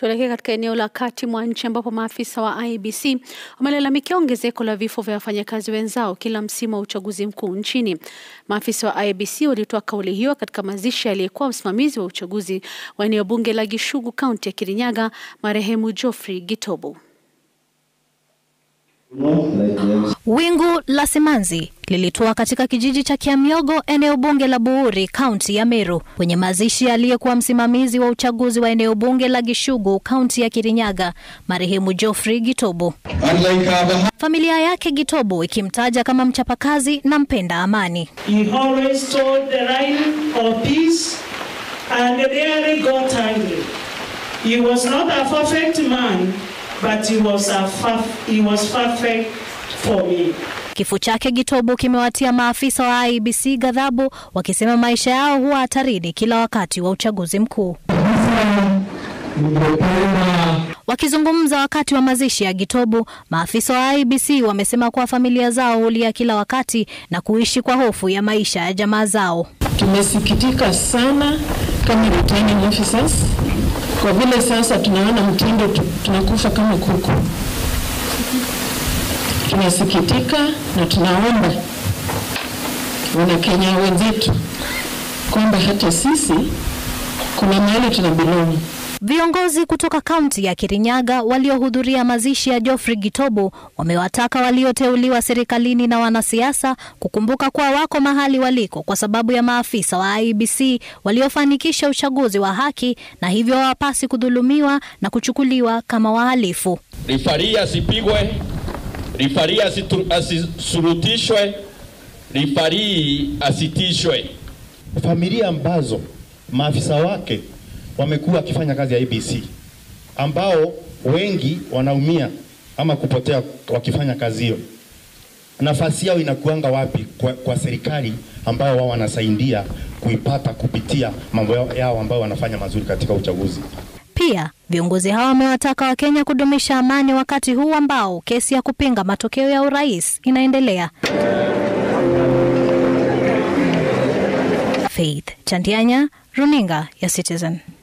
Tuelekee katika eneo la kati mwa nchi ambapo maafisa wa IEBC wamelalamikia ongezeko la vifo vya wafanyakazi wenzao kila msimu wa uchaguzi mkuu nchini. Maafisa wa IEBC walitoa kauli hiyo katika mazishi aliyekuwa msimamizi wa uchaguzi wa eneo bunge la Gishugu, kaunti ya Kirinyaga, marehemu Geoffrey Gitobo. Wingu la simanzi lilitua katika kijiji cha Kiamyogo, eneo bunge la Buuri, kaunti ya Meru, kwenye mazishi aliyekuwa msimamizi wa uchaguzi wa eneo bunge la Gishugu, kaunti ya Kirinyaga, marehemu Geoffrey Gitobo. Familia yake Gitobo ikimtaja kama mchapakazi na mpenda amani. He always told the line of peace and rarely got angry. He was not a perfect man, but he was, a he was perfect for me. Kifo chake Gitobo kimewatia maafisa wa IEBC ghadhabu, wakisema maisha yao huwa hatarini kila wakati wa uchaguzi mkuu. Wakizungumza wakati wa mazishi ya Gitobo, maafisa wa IEBC wamesema kuwa familia zao hulia kila wakati na kuishi kwa hofu ya maisha ya jamaa zao. Tumesikitika sana kama returning officers kwa vile sasa tunaona mtindo tunakufa kama kuku. Tunasikitika na tunaomba Wanakenya wenzetu kwamba hata sisi kuna mahali tuna belong. Viongozi kutoka kaunti ya Kirinyaga waliohudhuria mazishi ya Geoffrey Gitobo wamewataka walioteuliwa serikalini na wanasiasa kukumbuka kuwa wako mahali waliko kwa sababu ya maafisa wa IEBC waliofanikisha uchaguzi wa haki na hivyo hawapasi kudhulumiwa na kuchukuliwa kama wahalifu. Rifari asipigwe, rifari asisurutishwe, rifari asitishwe. Familia ambazo maafisa wake wamekuwa wakifanya kazi ya IEBC ambao wengi wanaumia ama kupotea wakifanya kazi hiyo, nafasi yao inakuanga wapi kwa, kwa serikali ambao wao wanasaidia kuipata kupitia mambo yao ambao wanafanya mazuri katika uchaguzi. Pia viongozi hao wamewataka Wakenya kudumisha amani wakati huu ambao kesi ya kupinga matokeo ya urais inaendelea. Faith Chandianya, Runinga ya Citizen.